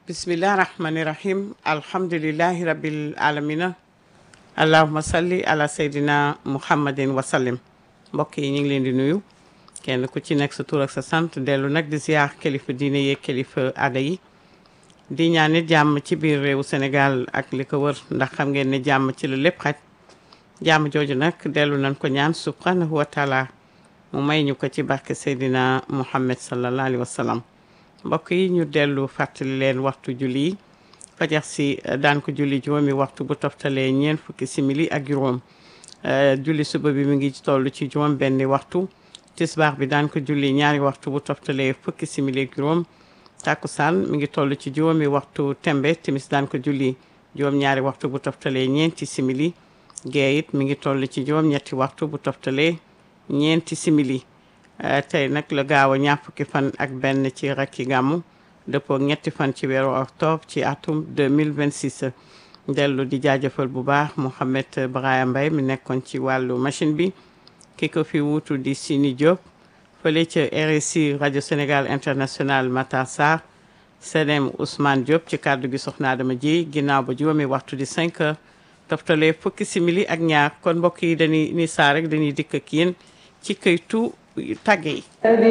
bismillah rahmani rahim alhamdulillahi rabbil alamina allahuma salli ala seydina muhammadin wasallim mbokk yi ñu ngi leen di nuyu kenn ku ci nekk sa tur ak sa sant dellu nag di ziar kilifa diine yeeg kilifa aada yi di ñaan nit jàmm ci biir réewu Sénégal ak li ko wër ndax xam ngeen ne jàmm ci la lépp xaj jàmm jooju nag dellu nañ ko ñaan subhanahu wa taala mu may ñu ko ci barke seydina muhammad sallallahu alayhi wa sallam mbokk yi ñu dellu fàttali leen waxtu julli yi fajar si daan ko julli juróomi waxtu bu toftalee ñeent fukki simili ak juróom julli suba bi mu ngi toll ci juróom benni waxtu tisbaar bi daan ko julli ñaari waxtu bu toftalee fukki simili ak juróom takkusaan mi ngi toll ci juróomi waxtu tembe timis daan ko julli juróom ñaari waxtu bu toftalee ñeenti simili gee it mi ngi toll ci juróom ñetti waxtu bu toftalee ñeenti simili tey nag la gaaw a ñaar fukki fan ak benn ci rakki gàmmu dëppoo ñetti fan ci weeru octobre ci atum 2026 dellu di jaajëfal bu baax Mouhamed Brahima Mbaye mi nekkoon ci wàllu machine bi ki ko fi wuutu di Sini Diop fële ca RSI rajo Sénégal international Matar Sarr Sedem Ousmane Diop ci kàddu gi soxna Adama ji ginnaaw ba juróomi waxtu di 5 heures toftalee fukki simili ak ñaar kon mbokk yi dañuy ni saa rek dañuy dikk ak yéen ci këytu tàgge yi